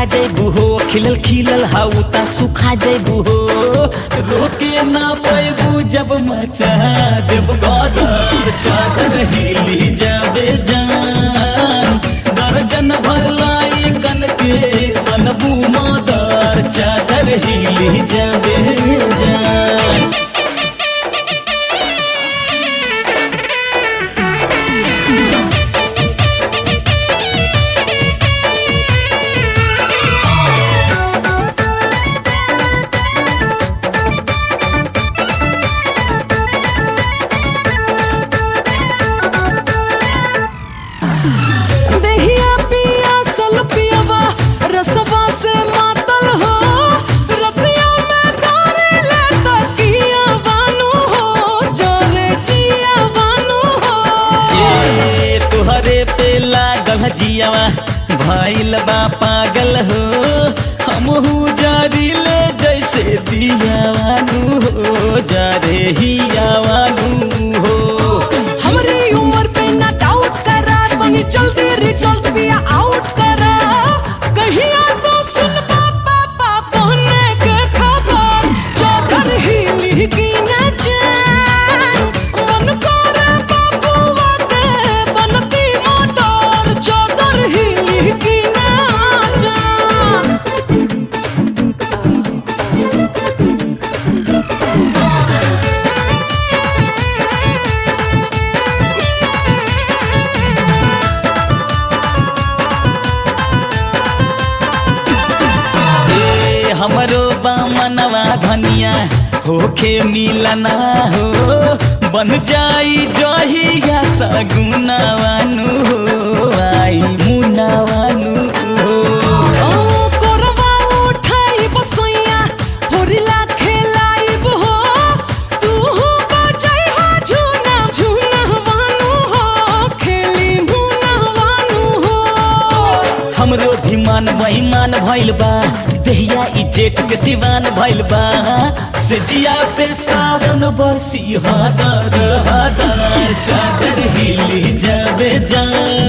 सुखा जैबू हो खिलल खिलल हाउता सुखा जैबू हो रोके ना पैबू जब मचा देव गदर चादर हिली जाबे जान दर्जन भरलाई कन के बनबू मदर चादर हिली जाबे जान दहिया पिया सल पियवा रसवा से मातल हो रतिया में तारे ले तकिया बानू हो जोरे जिया बानू हो ए तुहरे पे लागल जियावा भइल बा पागल हो हमहू जारी ले जैसे दियावानू हो जारे हियावानू हो हमरी उम्र पे ना डाउट करा तनी जल्दी रिजल्ट भी आउट करा कहिया तो सुन पापा पापा ने के खबर चादर हिली की न जान मन करे बाबूआ के बनती मोटर चादर हिली की न जान ए हमरो बामनवा धनिया होखे मिलना हो बन जाई जहिया सगुनावानू हो आई मुनावानू हो ओ कोरवा उठाई बसैया होरिला खेलाइब हो तू हो बजाई हो झूना झूना वानू हो खेली मुना वानू हो हमरो भी मान बेईमान भइल बा देहिया ई जेठ के सिवान भइल बा से जिया पे सावन बरसी हदर हदर चादर हिली जाबे जान